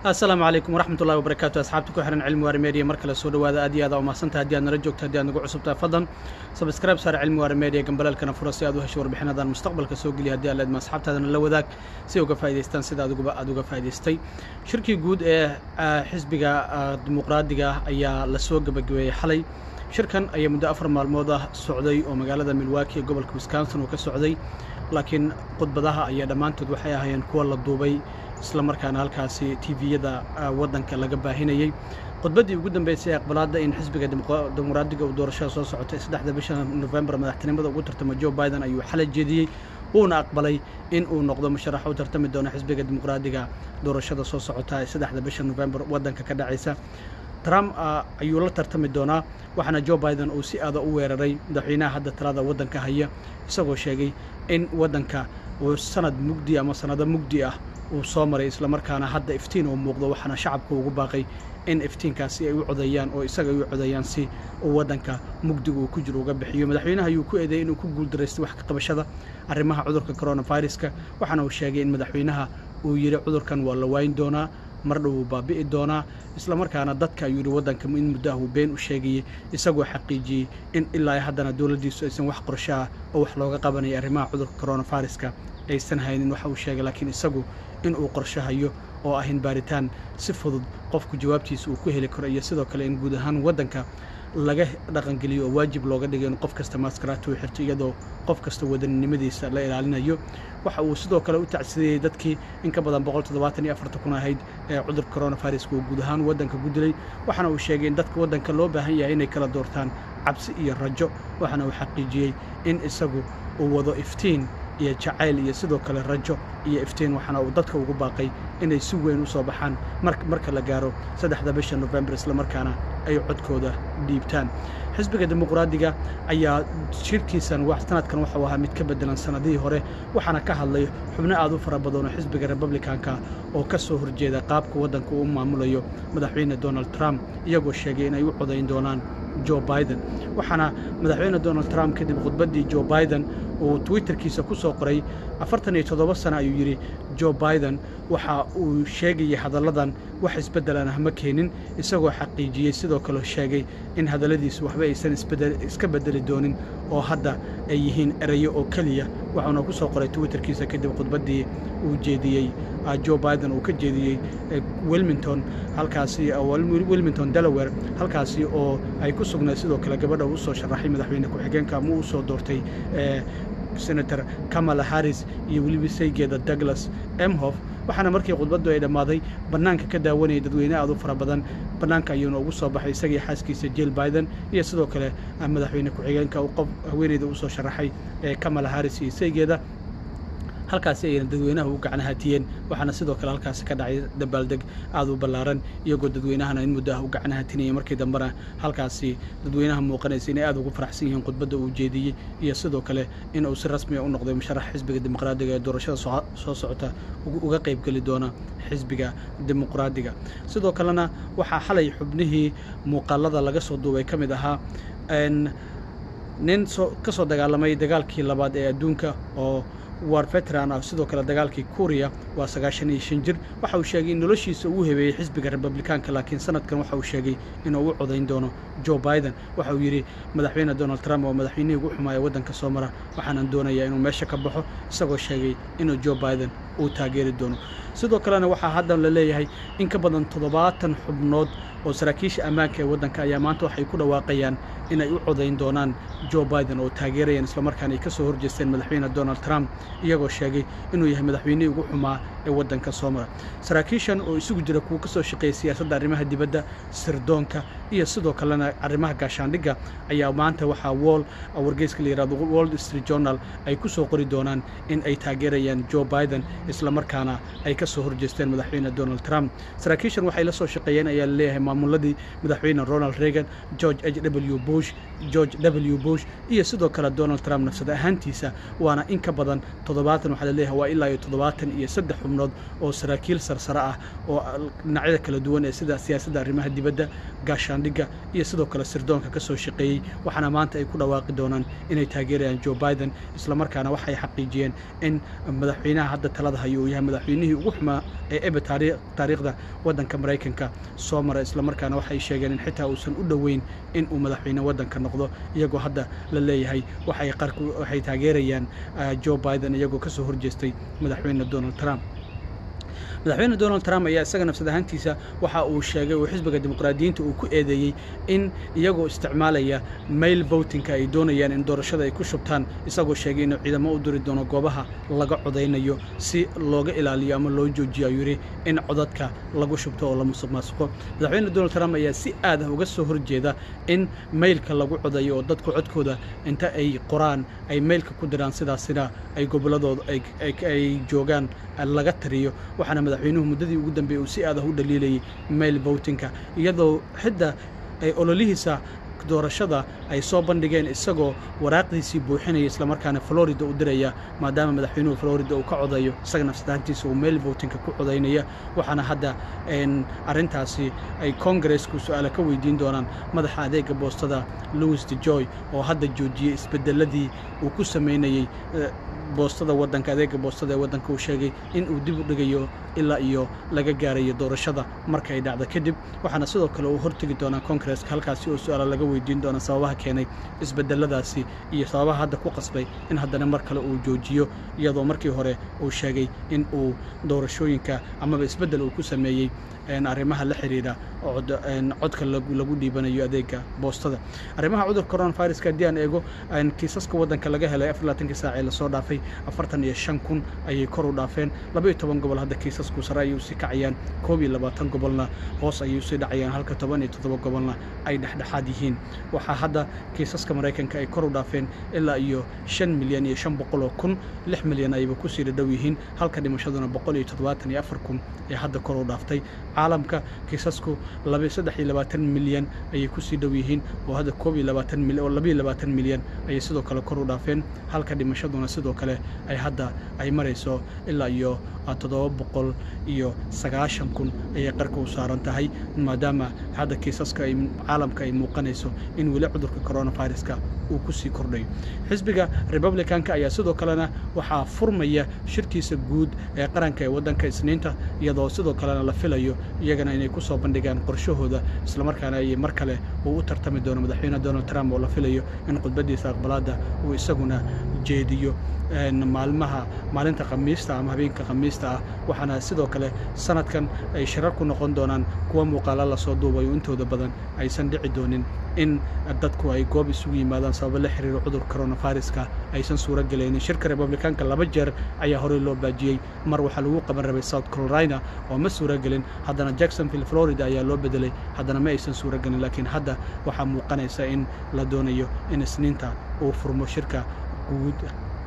asalaamu calaykum waraxmat ullahi wabarakaatu asxaabta ku xihan cilmi waari media mar kale soo dhawaada aad iyo aad umahadsanta haddii aad nala joogto haddii aad nagu cusubtahay fadlan sabscribe saar cilmi waari media gambalaalkana fura si aad u hesho warbixinadan mustaqbalka soo geliya haddii aad leedma asxaabtaadana la wadaag si ay uga faa'idaystaan sida adiguba aad uga faa'idaystay shirkii guud ee xisbiga dimuqraadiga ah ayaa la soo gebagabeeyey xalay shirkan ayaa muddo afar maalmood ah socday oo magaalada milwaukee ee gobolka wisconsin uu ka socday laakiin khudbadaha ayaa dhammaantood waxay ahaayeen kuwa la duubay isla markaana halkaasi tviyada waddanka laga baahinayey khudbaddii ugu dambeysay ee aqbalaadda in xisbiga dimuqraadiga uu doorashada soo socotay saddexda bisha nofembar madaxtinimada ugu tartamo joe biden ayuu xalay jeediyey wuuna aqbalay in uu noqdo musharax u tartami doono xisbiga dimuqraadiga doorashada soo socota ee saddexda bisha nofembar waddanka ka dhacaysa trump ayuu la tartami doonaa waxaana joe biden uu si aada u weeraray madaxweynaha hadda talada waddanka haya isagoo sheegay in waddanka uu sanad mugdi ama sanado mugdi ah uu soo maray islamarkaana hadda iftiin uu muuqdo waxaana shacabka ugu baaqay in iftiinkaasi ay u codeeyaan oo isaga ay u codeeyaan si uu waddanka mugdiga uu ku jiro uga bixiyo madaxweynaha ayuu ku eedeeyey inuu ku guuldaraystay wax ka qabashada arrimaha cudurka coronaviruska waxaana uu sheegay in madaxweynaha uu yidhi cudurkan waa la waayin doonaa mar dhow uu baabi'i doonaa islamarkaana dadka ayuu yidhi waddanka in muddo ah uu been u sheegayey isagoo xaqiijiyey in ilaa haddana dowladdiisu aysan wax qorsho ah oo wax looga qabanaya arrimaha cudurka coronaviruska aysan haynin waxa uu sheegay laakiin isagu in uu qorsho hayo oo ahin baaritaan si fudud qofku jawaabtiisa uu ku heli karo iyo sidoo kale in guud ahaan waddanka laga dhaqangeliyo oo waajib looga dhigo in qof kasta maaskaraata uu xirto iyadoo qof kasta wadaninimadiisa la ilaalinayo waxa uu sidoo kale u tacsideeyey dadkii in ka badan boqol toddobaatan iyo afartan kun ahayd ee cudurka coronaviruska uu guud ahaan waddanka ku dilay waxaana uu sheegay in dadka waddanka loo baahan yahay inay kala doortaan cabsi iyo rajo waxaana uu xaqiijiyey in isagu uu wado iftiin iyo jacayl iyo sidoo kale rajo iyo iftiin waxaana uu dadka ugu baaqay inay si weyn u soo baxaan marka la gaaro saddexda bisha nofembar islamarkaana ay codkooda dhiibtaan xisbiga dimuqraadiga ayaa shirkiisan sanadkan waxau ahaa mid ka beddelan sannadihii hore waxaana ka hadlay xubno aad u fara badan oo xisbiga republikanka oo ka soo horjeeda qaabka waddanka uu maamulayo madaxweyne donald trump iyagoo sheegay inay u codayn doonaan joe biden waxaana madaxweyne donald trump kadib khudbaddii joe biden uu twitterkiisa ku soo qoray afartan iyo toddoba sana ayuu yidhi joe biden waxa uu sheegayay hadalladan wax isbeddelan ah ma keenin isagoo xaqiijiyey sidoo kale sheegay in hadalladiisu waxba aysan iska beddeli doonin oo hadda ay yihiin erayo oo keliya waxauna ku soo qoray twitterkiisa kadib khudbaddii uu jeediyey joe biden uu ka jeediyey wilmington halkaasi wilmington delaware halkaasi oo ay ku sugnayd sidoo kale gabadha uu soo sharaxay madaxweyne ku-xigeenka ama uu soo doortay senator kamala harris iyo weliba saygeeda douglas emhof waxaana markii khudbaddu ay dhammaaday bannaanka ka daawanayay dadweyne aad u fara badan bannaanka ayuuna ugu soo baxay isagii xaaskiisa jill biden iyo sidoo kale madaxweyne ku-xigeenka qof haweeneyda u soo sharaxay ee kamala harris iyo saygeeda halkaasi ayayna dadweynaha u gacanhaatiyeen waxaana sidoo kale halkaasi ka dhacay dabaaldeg aad u ballaaran iyagoo dadweynahana in muddo ah u gacanhaatinayay markii dambena halkaasi dadweynaha muuqanaysa inay aad ugu faraxsan yihiin khudbadda uu jeediyey iyo sidoo kale in uu si rasmiya u noqday musharax xisbiga dimuqraadiga ee doorashada soo socota uga qaybgeli doona xisbiga dimuqraadiga sidoo kalena waxaa xalay xubnihii muuqaalada laga soo duubay ka mid ahaa nin ka soo dagaalamay dagaalkii labaad ee adduunka oo war veteran ah sidoo kale dagaalkii kuuriya waa sagaashan iyo shan jir waxa uu sheegay in noloshiisa uu hebeeyey xisbiga republikaanka laakiin sanadkan waxa uu sheegay inuu u codayn doono joe biden waxa uu yidhi madaxweyne donald trump oo madaxweynihii ugu xumaaya waddanka soo mara waxaanan doonayaa inuu meesha ka baxo isagoo sheegay inuu joe biden uu taageeri doono sidoo kalena waxaa haddan la leeyahay in ka badan toddobaatan xubnood oo saraakiisha ammaanka ee waddanka ayaa maanta waxay ku dhawaaqayaan inay u codayn doonaan joe biden oo taageerayaan islamarkaana ay ka soo horjeesteen madaxweyne donald trump iyagoo sheegay inuu yahay madaxweynihii ugu xumaa ee waddanka soo mara saraakiishan oo isugu jira kuwa ka soo shaqeeya siyaasadda arrimaha dibadda sirdoonka iyo sidoo kalena arrimaha gaashaandhigga ayaa maanta waxaa wall wargeyska la yihahdo world street journal ay ku soo qori doonaan in ay taageerayaan joe biden islamarkaana ay ka soo horjeesteen madaxweyne donald trump saraakiishan waxay la soo shaqeeyeen ayaa la leeyahay maamuladii madaxweyne ronald reagan george h w bush george w bush iyo sidoo kale donald trump nafsad ahaantiisa waana in ka badan toddobaatan waxaa laleeyahay waa ilaa iyo toddobaatan iyo saddex xubnood oo saraakiil sarsare ah oo dhinacyada kala duwan ee sida siyaasadda arrimaha dibadda gaashaandhigga iyo sidoo kale sirdoonka ka soo shaqeeyey waxaana maanta ay ku dhawaaqi doonaan inay taageerayaan joe biden islamarkaana waxay xaqiijiyeen in madaxweynaha hadda talada qaadahayo uu yahay madaxweynihii ugu xumaa ee ebe taariikhda waddanka maraykanka soo mara islamarkaana waxay sheegeen in xitaa uusan u dhoweyn in uu madaxweyne waddanka noqdo iyagoo hadda la leeyahay waxay taageerayaan joe biden iyagoo ka soo horjeestay madaxweyne donald trump madaxweyne donald trump ayaa isaga nafsad ahaantiisa waxa uu sheegay oo xisbiga dimuqraadiyiinta uu ku eedeeyey in iyagoo isticmaalaya mail votinka ay doonayaan in doorashada ay ku shubtaan isagoo sheegay inuu ciidamo u diri doono goobaha laga codaynayo si looga ilaaliyo ama loo joojiyo ayuu yidhi in codadka lagu shubto oo la musuq maasuqo madaxweyne donald trump ayaa si aad ah uga soo horjeeda in mailka lagu codayo oo dadku codkooda inta ay qoraan ay mailka ku diraan sidaasina ay gobolladooda ay joogaan laga tiriyo waxaana madaxweynuhu muddadii ugu dambeeyey uu si aad ah u dhaliilayay mail votinka iyadoo xidda ay ololihiisa doorashada ay soo bandhigeen isagoo waraaqdiisii buuxinaya islamarkaana florida u diraya maadaama madaxweynuhu florida uu ka codayo isaga nafsadaantiisa uu mail votinka ku codaynaya waxaana hadda arrintaasi ay kongaresku su-aala ka weydiin doonaan madaxa adeega boostada louis de joy oo hadda joojiyey isbedeladii uu ku samaynayey boostada waddanka adeega boostada ee waddanka uu sheegay in uu dib u dhigayo ilaa iyo laga gaarayo doorashada marka ay dhacdo kadib waxaana sidoo kale uu hortegi doonaa kongareska halkaasi oo su-aala laga weydiin doona sababaha keenay isbedeladaasi iyo sababaha hadda ku qasbay in haddana mar kale uu joojiyo iyadoo markii hore uu sheegay in uu doorashooyinka amaba isbeddel uu ku sameeyey arrimaha la xiriira codka lagu dhiibanayo adeega boostada arrimaha cudurka coronaviruska haddii aan eego kiisaska waddanka laga helay afar laatankii saac ee lasoo dhaafay afartan iyo shan kun ayay kor u dhaafeen laba iyo toban gobol hadda kiisasku sare ayay usii kacayaan koob iyo labaatan gobolna hoos ayay usii dhacayaan halka toban iyo toddoba gobolna ay dhexdhexaad yihiin waxaa hadda kiisaska maraykanka ay kor u dhaafeen ilaa iyo shan milyan iyo shan boqol oo kun lix milyan ayba kusii dhadhow yihiin halka dhimashaduna boqol iyo toddobaatan iyo afar kun ee hadda kor u dhaaftay caalamka kiisasku saddex iyo labaatan milyan ayay kusii dhow yihiin oo hadda koob iyo labaatan mil oo labiyo labaatan milyan ayay sidoo kale kor u dhaafeen halka dhimashaduna sidoo kale ay hadda ay marayso ilaa iyo toddoba boqol iyo sagaashan kun ayay qarka u saaran tahay maadaama hadda kiisaska ay caalamka ay muuqanayso in weli cudurka coronaviruska uu kusii kordhayo xisbiga republicanka ayaa sidoo kalena waxaa furmaya shirkiisa guud ee qaranka ee waddanka isniinta iyadoo sidoo kalena la filayo iyagana inay ku soo bandhigaan qorshahooda islamarkaana ay mar kale uu u tartami doono madaxweyne donald trump oo la filayo in khudbaddiisa aqbalaadda uu isaguna jeediyo maalmaha maalinta khamiista ama habeenka khamiista ah waxaana sidoo kale sanadkan ay shirar ku noqon doonaan kuwa muuqaala lasoo duubayo intooda badan aysan dhici doonin in dadku ay goob isugu yimaadaan sababo la xiriiro cudurka coronaviruska aysan suuro gelaynin shirka republikaanka laba jeer ayaa horey loo baajiyey mar waxaa lagu qaban rabay south carolina oo ma suuro gelin haddana jacksonville florida ayaa loo bedelay haddana ma aysan suuro gelin laakiin hadda waxaa muuqanaysa in la doonayo in isniinta uu furmo shirka guud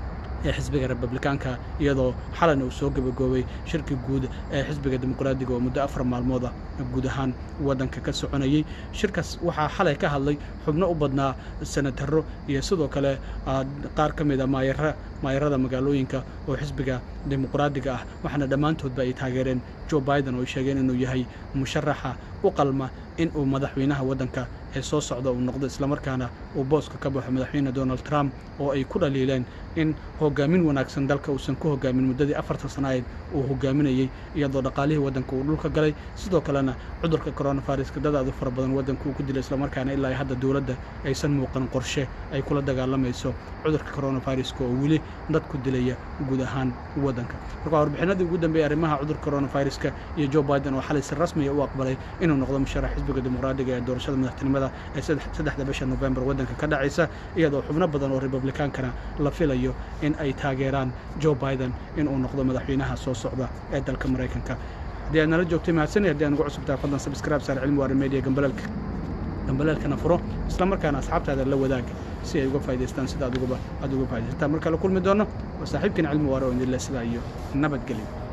ee xisbiga republikaanka iyadoo xalana uu soo gebagoobay shirki guud ee xisbiga dimuqraadiga oo muddo afar maalmooda guud ahaan waddanka ka soconayey shirkaas waxaa xalay ka hadlay xubno u badnaa senataro iyo sidoo kale qaar ka mid a maayara maayarada magaalooyinka oo xisbiga dimuqraadiga ah waxaana dhammaantoodba ay taageereen joe biden oo ay sheegeen inuu yahay musharaxa u qalma in uu madaxweynaha waddanka ee soo socda uu noqdo islamarkaana uu booska ka baxo madaxweyne donald trump oo ay ku dhaliileen in hogaamin wanaagsan dalka uusan ku hogaamin muddadii afartan sanaeed uu hogaaminayey iyadoo dhaqaalihii waddanka uu dhulka galay sidoo kalena cudurka coronaviruska dad aad u fara badan waddanka uu ku dilay islamarkaana ilaa hadda dowladda aysan muuqan qorshe ay kula dagaalamayso cudurka coronaviruska oo weli dad ku dilaya guud ahaan waddanka marka warbixinadii ugu dambeeyey arrimaha cudurka coronaviruska iyo joe biden oo xalay si rasmiya u aqbalay inuu noqdo musharax xisbiga dimuqraadiga ee doorashada madaxtinimada ee saddexda bisha novembar waddanka ka dhacaysa iyadoo xubno badan oo republikaankana la filayo in ay taageeraan joe biden inuu noqdo madaxweynaha soo socda ee dalka maraykanka haddii aad nala joogtay mahadsanay haddii aan ugu cusubtahay fadlan subscribe saar cilmi waari media gambalaalka gambalaalkana furo isla markaana asxaabtaada la wadaag si ay uga faa'idaystaan sida aad uga faa'idaystaan marka la kulmi doono waa saaxiibkiina cilmi waare oo idinle sidaa iyo nabadgelyo